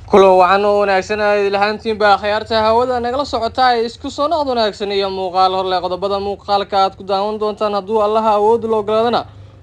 kulan wacan oo wanaagsan aad lahaantiinba akhyaarta hawada nagala socota ee isku soo noqd wanaagsan iyo muuqaal horle qodobada muuqaalka aad ku daawan doontaan hadduu allaha awood la ogolaadana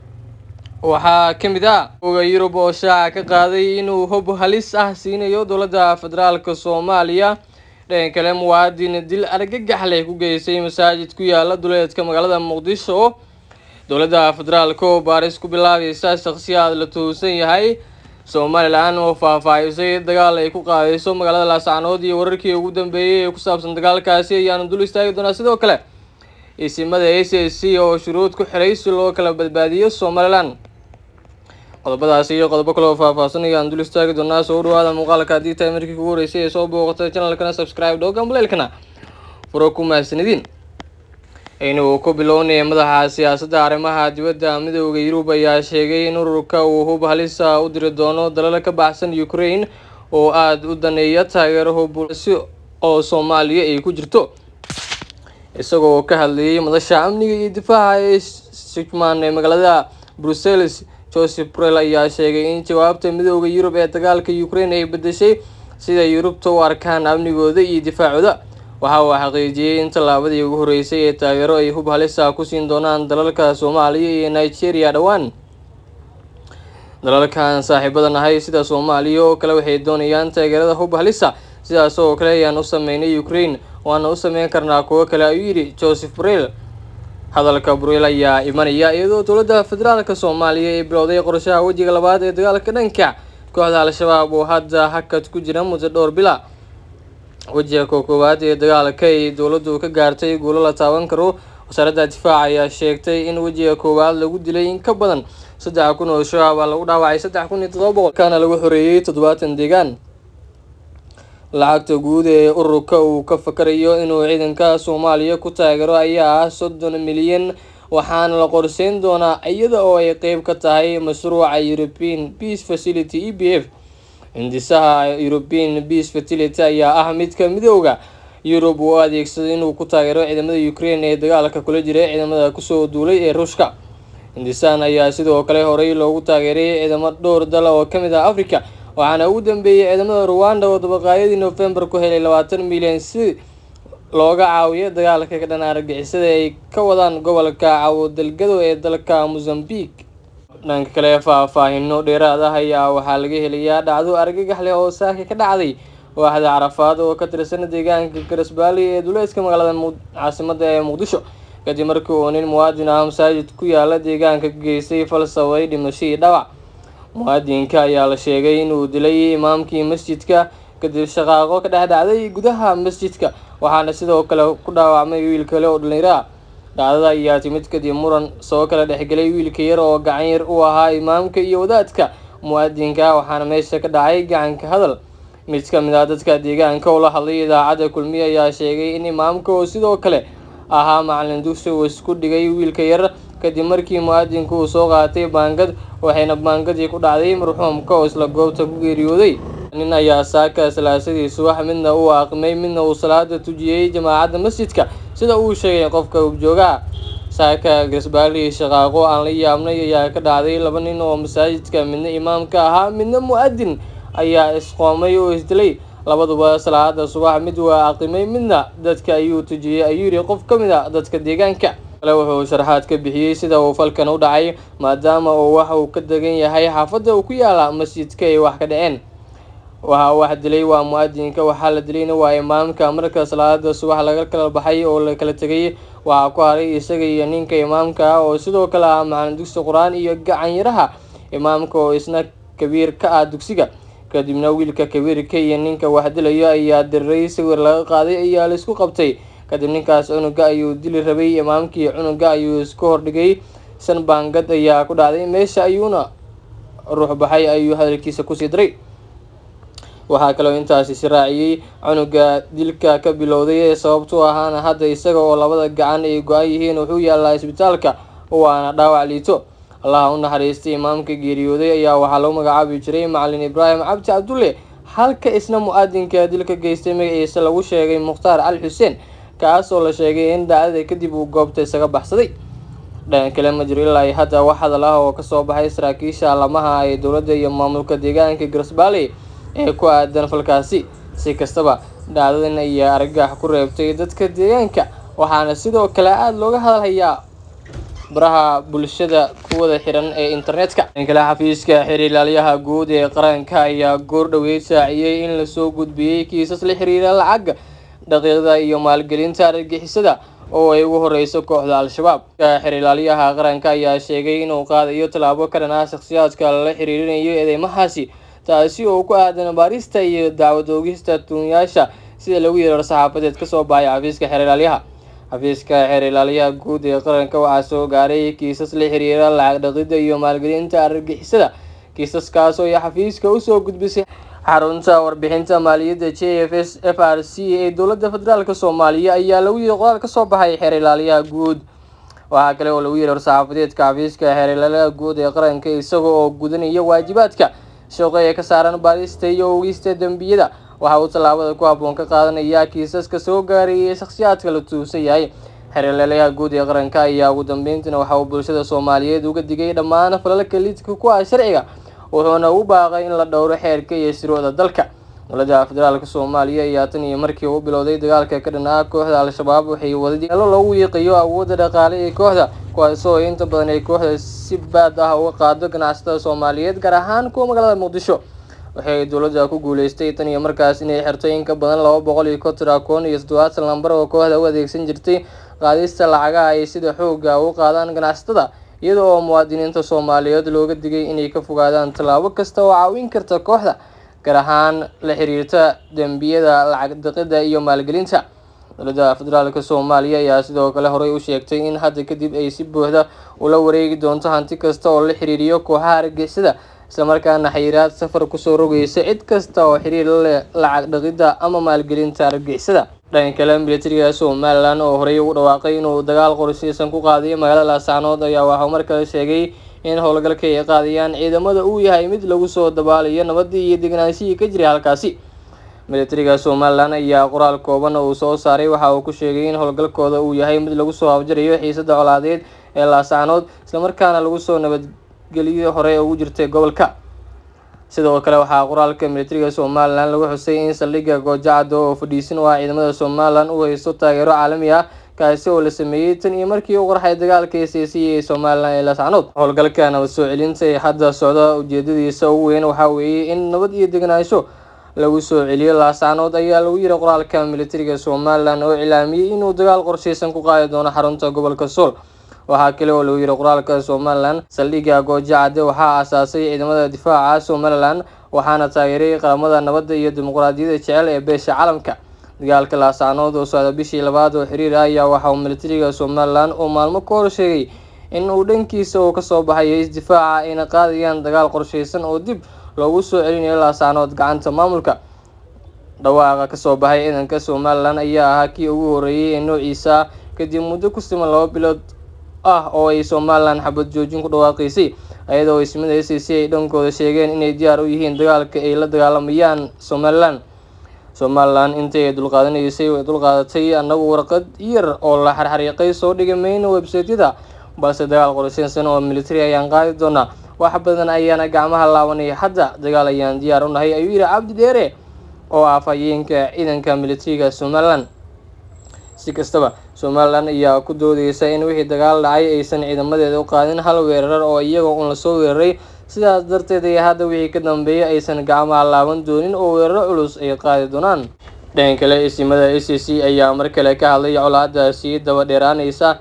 waxaa ka mid ah oga yurub oo shaaca ka qaaday inuu hob halis ah siinayo dowladda federaalk soomaaliya dhan kale muwaadin dil argagax leh ku geystay masaajid ku yaala duleedka magaalada muqdisho dowladda federaalk oo baaris ku bilaabaysa shakhsiyaad la tuhunsan yahay somalilan oo faahfaahisay dagaal ay ku qaadayso magaalada laascanood iyo wararkii ugu dambeeyay ee ku saabsan dagaalkaasi ayaanu dul istaagi doonaa sidoo kale isimada a c c oo shuruud ku xiray si loo kala badbaadiyo somalilan qodobadaasi iyo qodobo kale oo faahfaahsan ayaan dul istaagi doonaa soo dhawaada muuqaalka haddii tahay markii kugu horeysay ee soo booqatay channelkana subscribe dhooga maleelkana furo ku mahadsanidin inuu ku bilownaya madaxa siyaasadda arrimaha dibadda midooda yurub ayaa sheegay in ururka uu hub halisa u diri doono dalal ka baxsan ukraine oo aada u daneeya taageero hubsi oo soomaaliya ay ku jirto isagoo ka hadlayay madasha amniga iyo difaaca ee shikman ee magaalada brussels joseph brel ayaa sheegay in jawaabta midooda yurub ee dagaalka ukraine ay bedeshay sida yurubta u arkaan amnigooda iyo difaacooda waxa uu xaqiijiyey in tallaabadii ugu horreysay ee taageero ay hub halisa ku siin doonaan dalalka soomaaliya iyo nigeria dhowaan dalalkan saaxiibada nahay sida soomaaliya oo kale waxay doonayaan taageerada hub halisa sidaas oo kale ayaan u sameynay ukraine waana u sameyn karnaa kuwo kale ayuu yidhi joseph brel hadalka brel ayaa imanaya iyadoo dowladda federaalk soomaaliya ay bilowday qorshaha wejiga labaad ee dagaalka dhanka kooxda al-shabaab oo hadda hakad ku jira muddo dhowr bila wejiga ko koowaad ee dagaalka ay dowladdu ka gaartay guulo la taaban karo wasaaradda difaaca ayaa sheegtay in wejiga koowaad lagu dilay in ka badan saddex kun oo shabaab ah lagu dhaawacay saddex kun iyo todoba boqol kaana lagu xoreeyey toddobaatan deegaan lacagta guud ee ururka uu ka fakarayo inuu ciidanka soomaaliya ku taageero ayaa ah soddon milyan waxaana la qorseyn doonaa iyada oo ay qeyb ka tahay mashruuca european peace facility e b f hindisaha european peace facility ayaa ah midka midooda yurub uu adeegsaday inuu ku taageero ciidamada ukraine ee dagaalka kula jiray ciidamada kusoo duulay ee ruushka hindisahan ayaa sidoo kale horey loogu taageeray ciidamo dhowr dal oo kamid ah africa waxaana ugu dambeeyay ciidamada ruwanda oo dabaqaayadii november ku helay labaatan milyan si looga caawiyo dagaalka ka dhan argixisada ay ka wadaan gobolka cawodalgado ee dalka mozambique dhanka kale faahfaahino dheeraad ah ayaa waxaa laga helayaa dhacdo argagax leh oo saaka ka dhacday waaxda carafaad oo ka tirsan deegaanka garasbaali ee duleedka magaalada caasimada ee muqdisho kadib markii uu nin muwaadin ah masaajid ku yaala deegaanka ka geystay falsaway dhimashadii dhawac muwaadinka ayaa la sheegay inuu dilay imaamkii masjidka kadib shaqaaqo ka dhex dhacday gudaha masjidka waxaana sidoo kale ku dhaawacmay wiil kale oo dhallinyaro ah dhacdada ayaa timid kadib muran soo kala dhexgelay wiilka yar oo gacan yar u ahaa imaamka iyo wadaadka muwaadinka waxaana meesha ka dhacay gacanka hadal mid ka mid ah dadka deegaanka oo la hadlay idaacadda kulmiye ayaa sheegay in imaamka oo sidoo kale ahaa macalin dugsi uu isku dhigay wiilka yar kadib markii muwaadinka uu soo qaatay baangad waxayna baangadii ku dhacday marxuumka oo isla goobta ku geeriyooday nin ayaa saaka salaasadii subax midna uu aqmay midna uu salaada tujiyey jamaacadda masjidka sida uu sheegay qofka ugjoogaha saaka gasbaali shaqaaqo aan la yaabnay ayaa ka dhacday laba nin oo masaajidka midna imaamka ahaa midna mu-adin ayaa isqoomay oo isdilay labaduba salaada subax mid waa aqimay midna dadka ayuu tujiyey ayuu yiri qof ka mid a dadka deegaanka kale wuxuu sharaxaad ka bixiyey sida uu falkan u dhacay maadaama uu wax uu ka degan yahay xaafadda uu ku yaala masjidka ay wax ka dhaceen waxa wax dilay waa mu-adinka waxaa la dilayna waa imaamka marka salaada subax laga kala baxay oo la kala tegay waxaa ku haray isaga iyo ninka imaamka ah oo sidoo kale ah macalin dugsi qur-aan iyo gacanyaraha imaamka oo isna kabiir ka ah dugsiga kadibna wiilka kabiirka iyo ninka wax dilayo ayaa diriray sawir laga qaaday ayaa laisku qabtay kadib ninkaas cunuga ayuu dili rabay imaamkii cunuga ayuu isku hordhigay san baangad ayaa ku dhacday meesha ayuuna ruux baxay ayuu hadalkiisa kusii diray waxaa kaloo intaasi siraaciyey cunuga dilka ka bilowday ee sababtu ahaana hadda isaga oo labada gacan ay go-an yihiin wuxuu yaalaa isbitaalka waana dhaawac liito allaha u naxariistay imaamka geeriyooday ayaa waxaa lagu magacaabi jiray macalin ibraahim cabdi cabdulle halka isna mu-adinka dilka geystay magaciisa lagu sheegay mukhtaar cali xuseen kaas oo la sheegay in dhacdada kadib uu goobta isaga baxsaday dhan kale ma jiro ilaa hadda wax hadal ah oo kasoo baxay saraakiisha lamaha ee dowladda iyo maamulka deegaanka garsbaale ee ku aadan falkaasi si kastaba dhacdadan ayaa argagax ku reebtay dadka deegaanka waxaana sidoo kale aada looga hadalhayaa baraha bulshada kuwada xiran ee internetka kale xafiiska xiriir ilaaliyaha guud ee qaranka ayaa goor dhoweyd saaciyey in lasoo gudbiyey kiisas la xiriira lacagga daqiiqda iyo maalgelinta argagixisada oo ay ugu horeyso kooxda al-shabaab xiriir ilaaliyaha qaranka ayaa sheegay inuu qaadayo tallaabo ka dhan ah shakhsiyaadka lala xiriirinayo eedeymahaasi taasi oo ku aadan baarista iyo dacwad oogista tuunyaasha sida lagu yeero saxaafadeed kasoo baxay xafiiska xeer ilaalyaha xafiiska xeer ilaaliyaha guud ee qaranka waxaa soo gaaray kiisas la xiriira lacag dhaqidda iyo maalgelinta argagixisada kiisaskaas oo ay xafiiska usoo gudbisay xarunta warbixinta maaliyadda j f s f r c ee dowladda federaalk soomaaliya ayaa lagu yiri qoraal kasoo baxay xeer ilaaliyaha guud waxaa kale oo lagu yiri war-saxaafadeedka xafiiska xeer ilaaliyaha guud ee qaranka isaga oo gudanaya waajibaadka shaqo ee ka saaran baarista iyo ogista dembiyada waxa uu tallaabada ku habboon ka qaadanayaa kiisaska soo gaaray ee shakhsiyaadka la tuusan yahay xeerleelayaha guud ee qaranka ayaa ugu dambeyntiina waxa uu bulshada soomaaliyeed uga digay dhammaan falalka lidka ku ah sharciga wuxuuna u baaqay in la dhowro xeerka iyo shuruucda dalka dowladda federaalk soomaaliya ayaa tan iyo markii uu bilowday dagaalka ka dhan ah kooxda al-shabaab waxay wadameelo loogu wiiqayo awoodda dhaqaale ee kooxda kuwaasoo inta badan ay kooxda si baad ah uga qaado ganacsatada soomaaliyeed gaar ahaan kuwa magaalada muqdisho waxay dowladda ku guuleystay tan iyo markaas inay xirto in ka badan laba boqol iyo konton akoon iyo toddobaatan lambar oo kooxda u adeegsan jirtay qaadista lacagaha ay sida xooga u qaadaan ganacsatada iyada oo muwaadiniinta soomaaliyeed looga digay inay ka fogaadaan tallaabo kasta oo caawin karta kooxda gaar ahaan la xiriirta dembiyada lacag daqida iyo maalgelinta dowladda federaalk soomaaliya ayaa sidoo kale horey u sheegtay in hadda kadib ay si buuxda ula wareegi doonto hanti kasta oo la xiriiriyo kooxaha argixisada islamarkaana xayiraad safar kusoo rogeysa cid kasta oo xiriir la leh lacag dhaqidda ama maalgelinta argixisada dhanka kale militariga somalilan oo horey ugu dhawaaqay inuu dagaal qorsheysan ku qaadayo magaalada laasacnood ayaa waxauu mar kale sheegay in howlgalka ay qaadayaan ciidamada uu yahay mid lagu soo dabaalayo nabadii iyo degnaanshihii ka jiray halkaasi militariga somalilan ayaa qoraal kooban oo uu soo saaray waxa uu ku sheegay in howlgalkooda uu yahay mid lagu soo afjarayo xiisada colaadeed ee laasacnood islamarkaana lagu soo nabadgeliyo hore ugu jirtay gobolka sidoo kale waxaa qoraalka militariga somalilan lagu xusay in saldhigga goojacada oo fadhiisin u ah ciidamada somalilan u haysto taageero caalami ah kaasi oo la sameeyey tan iyo markii uu qarxay dagaalka heseysiya ee somalilan ee laasacnood howlgalka nabad soo celinta ee hadda socda ujeedadiisa ugu weyn waxaa weeye in nabad iyo degnaansho lagu soo celiyo laasacnood ayaa lagu yiri qoraalka militariga somalilan oo cilaamiyey inuu dagaal qorsheysan ku qaadi doono xarunta gobolka sool waxaa kale oo lagu yiri qoraalka somalilan saldhigga goojacade waxaa aasaasay ciidamada difaaca somalilan waxaana taageeray qaramada nabadda iyo dimuqraadiyadda jecel ee beesha caalamka dagaalka laasacnood oo socda bishii labaad oo xiriir ah ayaa waxa uu militariga somalilan uu maalmo ka hor sheegay in uu dhankiisa uu kasoo baxayo isdifaaca ayna qaadayaan dagaal qorsheysan oo dib loogu soo celinayo laasacnood gacanta maamulka dhawaaqa kasoo baxay ciidanka somalilan ayaa ahaa kii ugu horeeyey ee noociisa kadib muddo ku siman laba bilood ah oo ay somalilan xabad joojin ku dhawaaqeysay iyadoo ismida s c ay dhankooda sheegeen inay diyaar u yihiin dagaalka ay la dagaalamayaan somalilan somalilan intii ay dulqaadanaysay way dulqaadatay annagu warqad yar oo la xarxariiqay soo dhigay mayno websaytyada balse dagaal qorsheysan oo military ayaan qaadi doonaa wax badan ayaana gacmaha laabanay hadda dagaal ayaan diyaar u nahay ayuu yihi cabdi dheere oo ah afhayeenka ciidanka militariga somalilan si kastaba somalilan ayaa ku doodeysa in wixii dagaal dhacay aysan ciidamadeeda u qaadin hal weerar oo iyaga un lasoo weeraray sidaas darteed ay hadda wixii ka dambeeyay aysan gacmaha laaban doonin oo weeraro culus ay qaadi doonaan dhan kale isimada a c c ayaa mar kale ka hadlay colaadaasi daba dheeraaneysa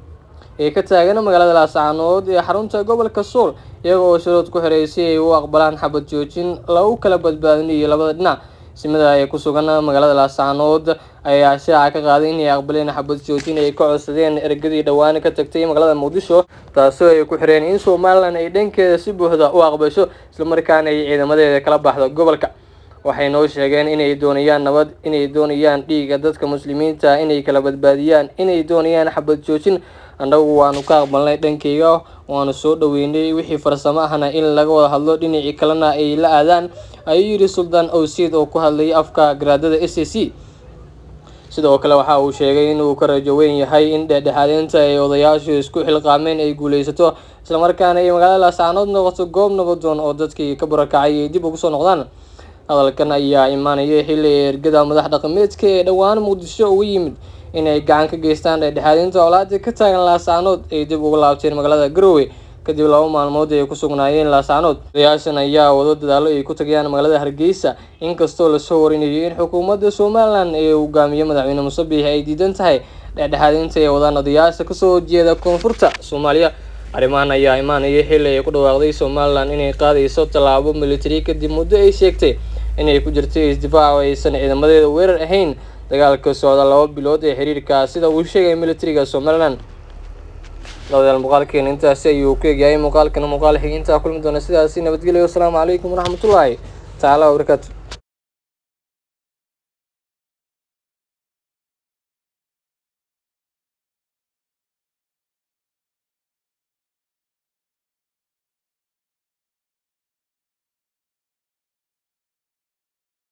ee ka taagan magaalada laasacanood ee xarunta gobolka sool iyaga oo shuruud ku xiray si ay u aqbalaan xabad joojin lagu kala badbaadinayo labada dhinac simada ee ku sugan magaalada laasacanood ayaa shaaca ka qaaday inay aqbaleen xabad joojin ay ka codsadeen ergadii dhowaan ka tagtay magaalada muqdisho taasoo ay ku xireen in somalilan ay dhankeeda si buuxda u aqbasho islamarkaana ay ciidamadeeda kala baxdo gobolka waxay noo sheegeen inay doonayaan nabad inay doonayaan dhiiga dadka muslimiinta inay kala badbaadiyaan inay doonayaan xabad joojin annagu waanu ka aqbalnay dhankeyga waanu soo dhaweynay wixii farsamo ahna in laga wada hadlo dhinacii kalena ay la aadaan ayuu yidhi suldaan owsiid oo ku hadlayay afka garaadada s a c sidoo kale waxa uu sheegay inuu ka rajo weyn yahay in dhexdhexaadeynta ay odayaashu isku xilqaameen ay guuleysato islamarkaana ay magaalada laasacnood noqoto goob nabadoon oo dadkii ka barakacay ay dib ugu soo noqdaan hadalkan ayaa imaanaya xilli ergada madax dhaqameedka ee dhowaan muqdisho uga yimid inay gacan ka geystaan dhexdhexaadinta colaadii ka taagan laasaanood ay dib uga laabteen magaalada garowe kadib laba maalmood ay ku sugnaayeen laasaanood odayaashan ayaa wado dadaalo ay ku tagayaan magaalada hargeysa inkastoo lasoo warinayo in xukuumadda somalilan ee hogaamiye madaxweyne musabiix ay diidan tahay dhexdhexaadinta ay wadaan odayaasha kasoo horjeeda koonfurta soomaaliya arrimahan ayaa imaanaya xilli ay ku dhawaaqday somalilan inay qaadayso tallaabo militari kadib muddo ay sheegtay inay ku jirtay isdifaac oo aysan ciidamadeeda weerar ahayn dagaalka socda laba bilood ee xiriirka sida uu sheegay militariga somalilan labadayaal muuqaalkeena intaasi ayuu ku egyahay muuqaalkana muuqaal xiginta kulmi doona sidaasi nabadgelyo wasalaamu calaykum waraxmatullaahi tacaala wabarakaatu